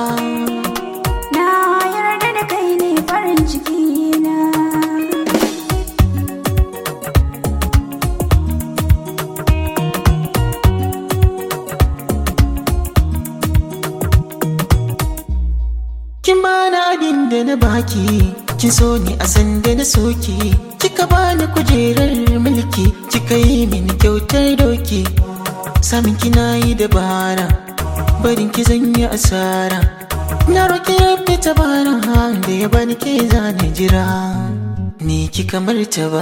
Na yarda da kai ne farin ciki na. Kin bani abin da na baki, kin so ni a sanda na soki, kika bani kujerar mulki, kika yi mini kyautar doki. Samin kina yi dabara, barin ki zan yi asara. Na roƙi rabbi ta bara da ya bani ke zane jira, ni ki kamar ta ba.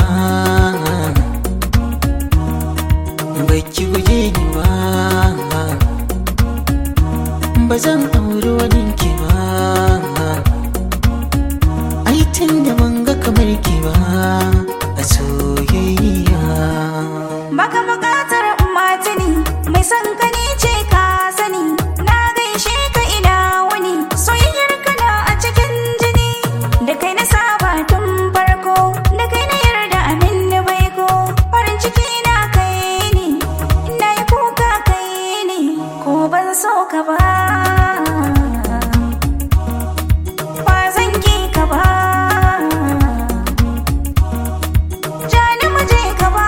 Baki guje ni ba. ba zan auri wani ki ba ai tun da ban ga kamar ki ba a soyayya Baka buƙatar matini mai son ka ni ce ka sani na gaishe ka ina wuni soyayyar ka na a cikin jini da kai na saba tun farko da kai na yarda amin na baiko farin ciki na kai ne ina yi kuka kai ne ko ban so ka ba ba zan ki ka ba Jani mu je ka ba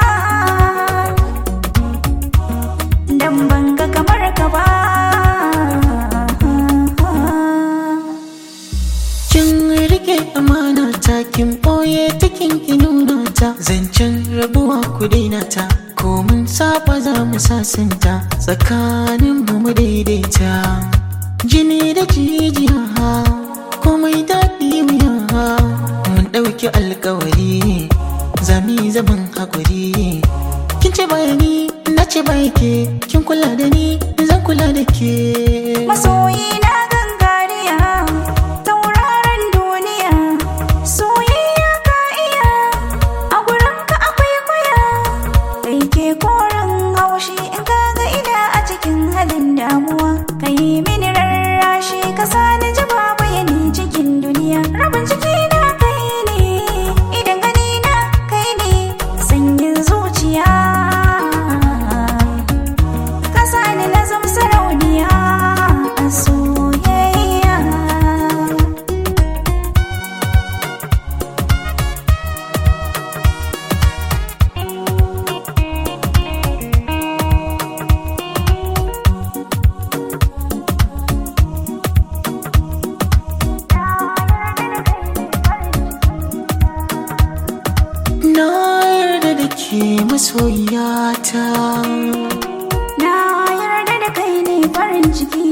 Dan ban ga kamar ka ba kin rike amana ta kin boye ta kin ki nuna ta zancen rabuwa ku daina ta ko mun saba za mu sasanta tsakanin mu mu daidaita jini da jijiya komai daɗi wuya mun ɗauki alkawari zami zaman haƙuri kin ce bayani na ce ke kin kula da ni zan kula da ke Masoyi na gangariya Tauraron duniya Soyayya ka iya A gurin ka akwai kuya Kai ke koren haushi In ka ga ina a cikin halin damuwa Ka yi mini rarrashi Ka sani ji babu yani cikin duniya Rabin ciki na kai ne Idan gani na kai ne Sanyin zuciya Kasa ni na zam sarauniya a soyayya Na yarda da ke masoyata Na yarda da kai ne farin ciki